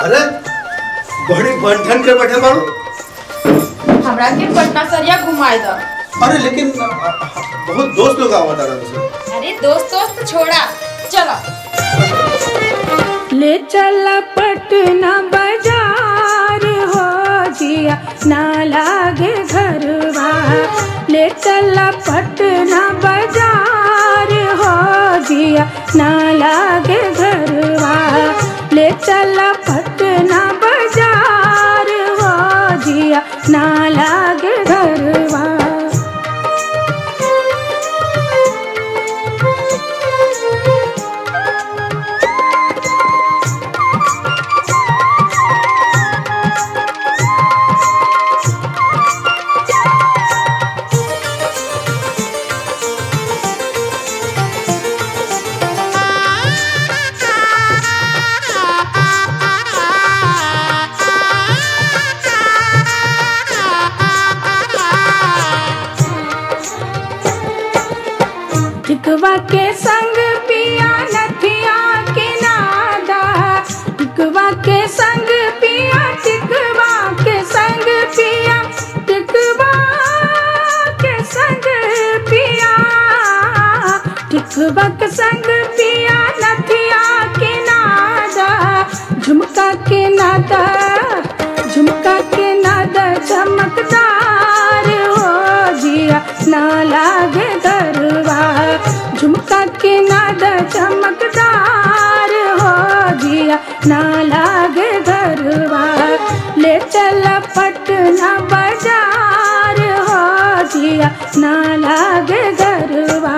अरे बड़ी बंठन के बैठे बाड़ू हमरा के पटना सरिया घुमाए दो अरे लेकिन अ, अ, बहुत दोस्त लोग आवत आ रहे अरे दोस्त दोस्त छोड़ा चलो ले चला पटना बाजार हो जिया ना लागे घरवा ले चला पटना बाजार हो जिया ना लागे घरवा ले चला पटना बाजार हो जिया ना लागे घरवा टिकवा के संग पिया नथिया के नादा टिकवा के संग पिया टिकवा के संग पिया टिकवा के संग पिया टिकवा के संग पिया नथिया के नादा झुमका के नादा झुमका के नादा चमकदार हो जिया ना लागे दरवा झुमका के नादा चमकदार हो जिया ना लागे दरवा ले चल पटना बाजार हो जिया ना लागे दरवा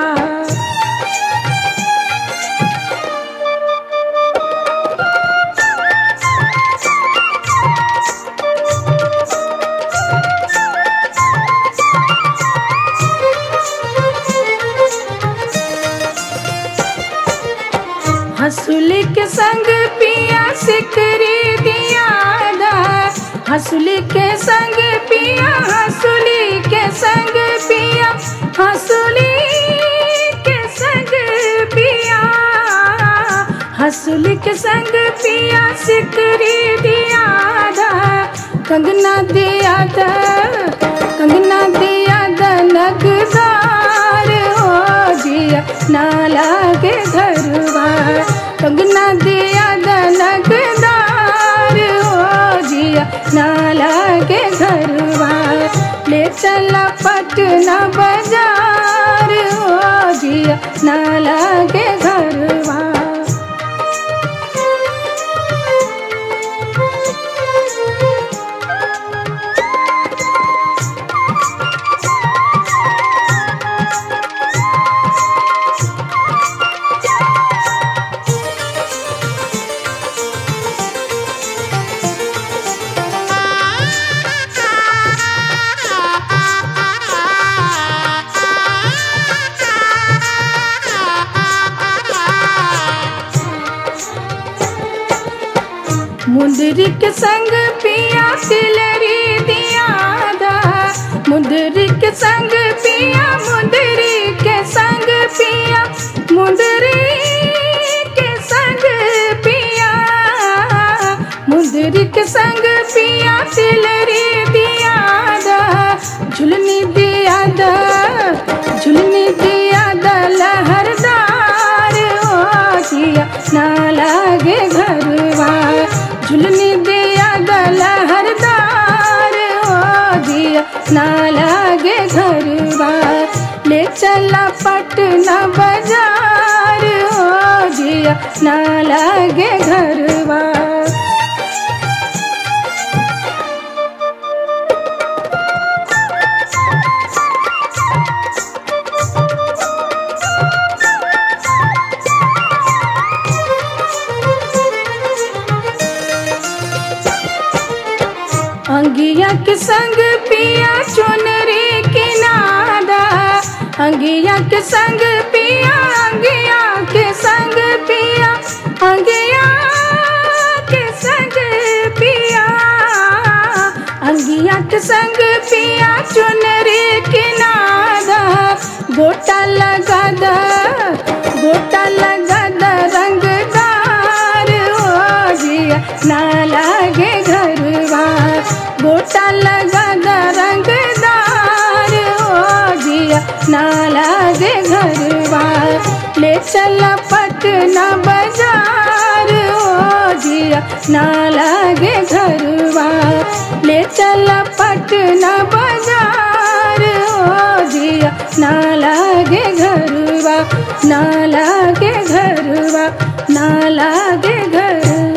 हंसुली के संग पिया सिकरी दिया दा हंसुली के संग पिया हंसुली के संग पिया हंसुली के संग पिया हंसुली के संग पिया सिकरी दिया दा कंगना दिया दा कंगना दिया दा नगदार हो जिया ना लागे घरवा कंगना दिया दा नगदार हो जिया ना लागे घरवा ले चला पटना बाजार हो जिया ना लागे घरवा मुंदरी के संग पिया तिलरी दिया दा मुंदरी के संग पिया मुंदरी के संग पिया मुंदरी के संग पिया मुंदरी के संग पिया तिलरी दिया दा झुलनी दिया दा झुलनी दिया दा लहरदार हो जिया ना लागे घरवा झुलनी दिया गला हरदार हो दिया ना लागे घरवा ले चला पटना बाजार हो जिया ना लागे घरवा अंगिया के संग पिया चुनरी के नादा अंगिया के संग पिया अंगिया के संग पिया अंगिया के संग पिया अंगिया के संग पिया चुनरी के नादा गोटा लगा दा गोटा लगा दा रंगदार हो जिया नाला ना लागे घरवा ले चल पटना बाजार ओ जिया ना लागे घरवा ले चल पटना बाजार ओ जिया ना लागे घरवा ना लागे घरवा ना लागे घर